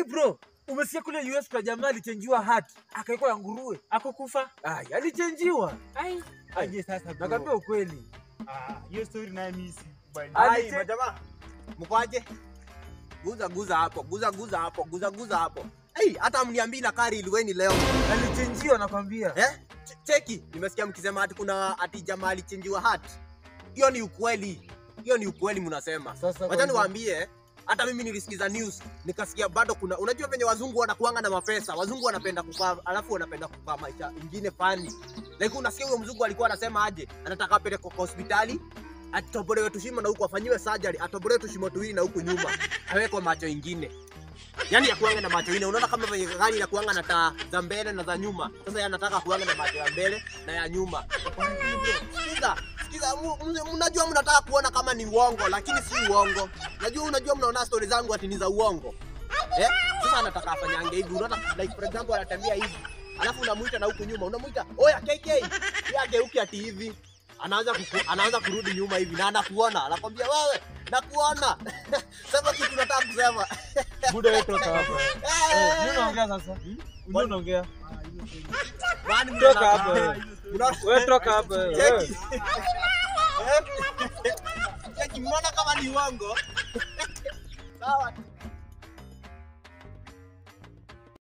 Hey bro, umesikia kule US kwa jamaa alichenjiwa hati akaikwa ya nguruwe. Akukufa? Ai, alichenjiwa. Ai. Aje sasa bro. Nakwambia ukweli. Ah, hiyo story naye mimi si. kubali. Ali- Ai, majamaa. Mkwaje? Guza guza hapo, guza guza hapo, guza guza hapo. Hey, hata mniambii na kari iliweni leo. Alichenjiwa nakwambia. Eh? Ch- Cheki, nimesikia mkisema ati kuna ati jamaa alichenjiwa hati. Hiyo ni ukweli. Hiyo ni ukweli mnasema. Sasa Wacha kwanza- niwaambie, hata mimi nilisikiza news nikasikia bado kuna, unajua venye wazungu wanakuanga na mapesa, wazungu wanapenda kukaa, alafu wanapenda kukaa maisha ingine fani. Like unasikia huyo mzungu alikuwa anasema aje, anataka apelekwe kwa hospitali atobolewe tushimo na huku afanyiwe surgery, atobolewe tushimo tuwili na huku nyuma awekwe macho ingine. Yaani ya kuanga na macho ine, unaona kama venye gari ya kuanga na taa za mbele na za nyuma. Sasa yeye anataka kuanga na macho ya mbele na ya nyuma. Sikiza, sikiza, mu- mu- mnajua mnataka kuona kama ni uongo, lakini si uongo. Najua unajua mnaona stori zangu ati ni za uongo. Eh? Sasa anataka afanyange hivi, unaona like for example anatembea hivi. Alafu unamuita na huku nyuma, unamuita, "Oya KK." Yeye ageuki ati hivi. Anaanza kuku, anaanza kurudi nyuma hivi na anakuona, anakwambia wewe, nakuona. Sema kitu nataka kusema. Buda wewe toka hapa. Eh, nini unaongea sasa? Nini unaongea? Kwani Toka mnataka- hapa. Mnaona- Wewe toka hapa. wewe. Cheki. Cheki, mnaona kama ni uongo? Sawa.